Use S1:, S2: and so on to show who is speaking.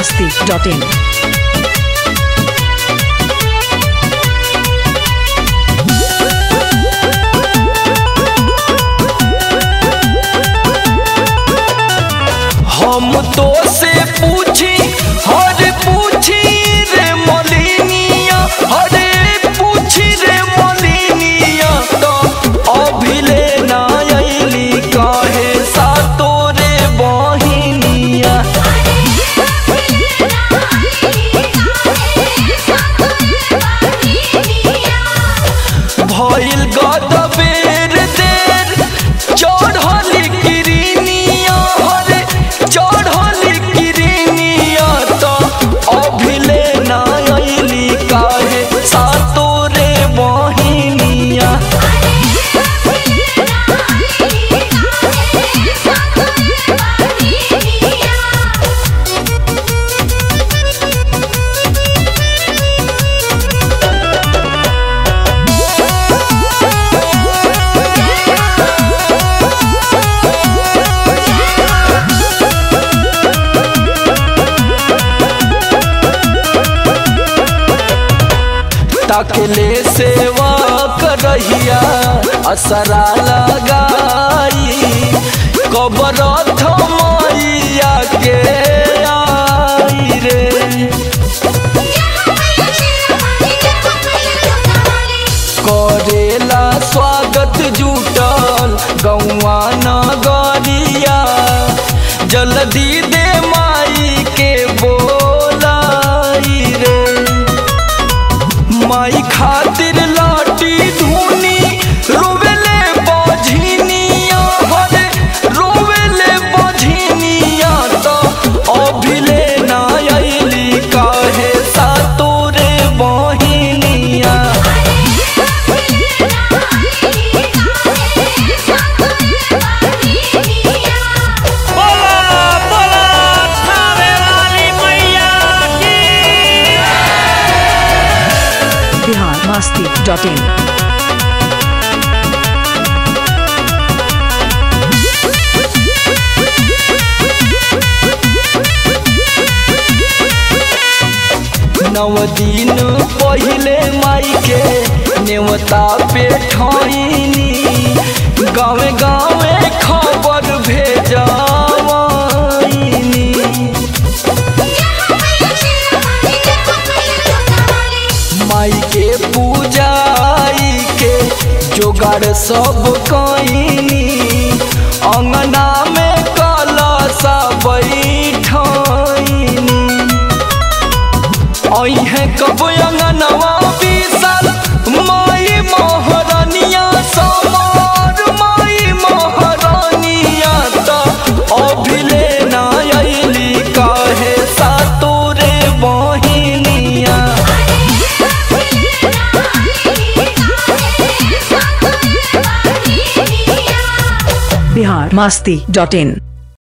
S1: masti.in.
S2: हम तो से पूछी हर पूछी रे मलिनिया हरे पूछी रे मलिनिया तो अभिले ना अइली कहे सा तोरे बहिनिया भइल गदबेर देर चढ़ली किरनिया हरे चढ़ली किरनिया तो अभिले ना अइली काहे सा तोरे बहिनिया तकले सेवा करहिया असरा लगाई कबर मैया के आई रे करेला स्वागत जुटल गौआ नगरिया जल्दी दे माई के बोलाई रे माई खातिर लाटी धुनी रोवेले बझिनिया हरे रोवेले बझिनिया तो अभिले ना अइली काहे सा तोरे बहिनिया
S3: बोला बोला थावे वाली मैया की
S1: Bihar masti.in.
S2: नव दिन पहिले माई के नेवता पे ठोइनी गाँवे गाँवे खबर भेजवाइनी माई के पूजाई के जोगाड़ सब कईनी अंगना में कलशा बैठनी अहे कब अंगनवा बिसल माई महारानिया समार माई महारानिया त अभिले ना अइली काहे सा तोरे बहिनिया
S1: Bihar masti.in.